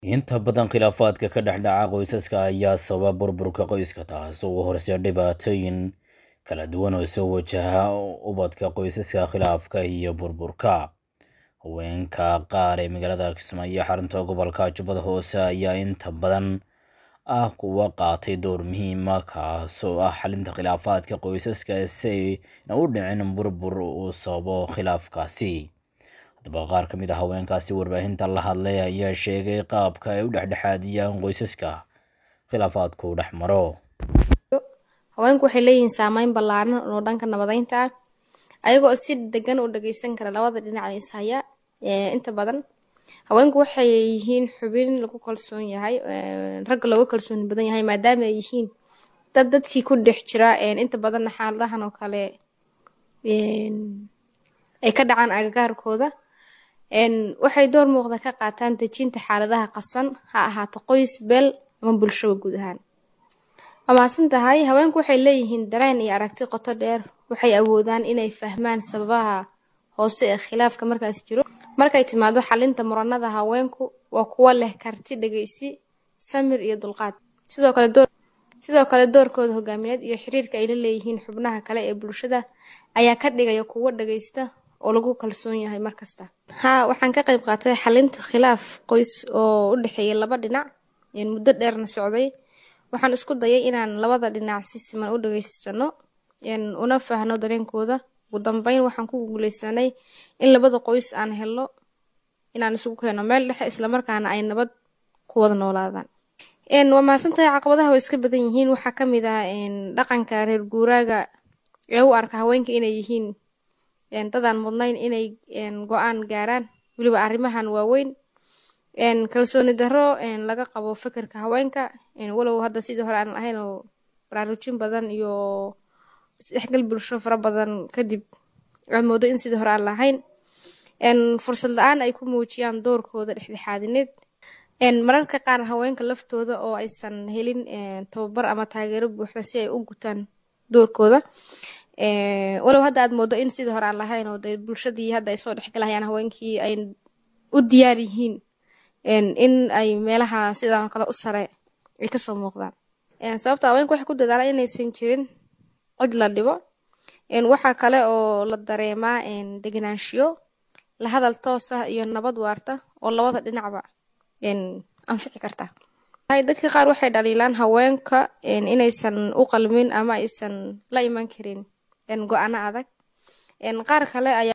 Inta badan khilaafaadka ka dhex dhaca qoysaska ayaa sababa burburka qoyska, taasoo u horseeda dhibaatooyin kala duwan oo soo wajaha ubadka qoysaska. Khilaafka iyo burburka haweenka qaar ee magaalada Kismaayo, xarunta gobolka Jubbada Hoose, ayaa inta badan ah kuwo qaatay door muhiim ah kaasoo ah xallinta khilaafaadka qoysaska si aysan u dhicin burbur uu sababo khilaafkaasi. Haddaba, qaar ka mid ah haweenkaasi warbaahinta la hadlay ayaa sheegay qaabka ay u dhexdhexaadiyaan qoysaska khilaafaadku dhex maro. Haweenku waxay leeyihiin saameyn ballaaran oo dhanka nabadeynta ah, ayagoo si degan u dhageysan kara labada dhinac ee is haya. Inta badan haweenku waxay yihiin xubin lagu kalsoon yahay, ragga looga kalsooni badan yahay maadaama ay yihiin dad dadkii ku dhex jira. Inta badan xaaladahan oo kale ay ka dhacaan agagaarkooda, waxay door muuqda ka qaataan dejinta xaaladaha qasan, ha ahaato qoys, beel ama bulshada guud ahaan. Waa mahadsantahay. Haweenku waxay leeyihiin dareen iyo aragti qoto dheer, waxay awoodaan inay fahmaan sababaha hoose ee khilaafka markaas jiro. Markay timaado xallinta muranada, haweenku waa kuwo leh karti dhageysi, samir iyo dulqaad. Sidoo kale door sidoo kale doorkooda hogaamineed iyo xiriirka ay la leeyihiin xubnaha kale ee bulshada ayaa ka dhigaya kuwo dhageysta oo lagu kalsoon yahay markasta. Haa, waxaan ka qayb qaatay xallinta khilaaf qoys oo u dhexeeya laba dhinac muddo dheerna socday. Waxaan isku dayay inaan labada dhinac si siman u dhageysano, una fahanno dareenkooda. Ugu dambeyn, waxaan ku guuleysanay in labada qoys aan helno inaan isugu keeno meel dhexe, isla markaana ay nabad ku wada noolaadaan. Waa mahadsantahay. Caqabadaha way iska badan yihiin. Waxaa ka mid ah dhaqanka reer guuraaga ee u arka haweenka inay yihiin dad aan mudnayn inay go'aan gaaraan, weliba arrimahan waaweyn. Kalsooni darro laga qabo fekerka haweenka, walow hadda sidii hore aan ahayn oo baraarujin badan iyo isdhexgal bulsho fara badan kadib aad moodo in sidii hore aan lahayn. Fursad la'aan ay ku muujiyaan doorkooda dhexdhexaadineed. Mararka qaar haweenka laftooda oo aysan helin tababar ama taageero buuxda si ay u gutaan doorkooda. Walow hadda aad moodo in sidii hore aan lahayn oo bulshadii hadda ay soo dhexgalayaan haweenkii ay u diyaar yihiin in ay meelaha sidan kale u sare ay kasoo muuqdaan. Sababta haweenku waxay ku dadaalaan inaysan jirin cid la dhibo. Waxaa kale oo la dareemaa degenaanshiyo, la hadal toos ah iyo nabad waarta oo labada dhinacba anfici karta. Dadka qaar waxay dhaliilaan haweenka inaysan u qalmin ama aysan la iman karin go'aano adag. Qaar kale ayaa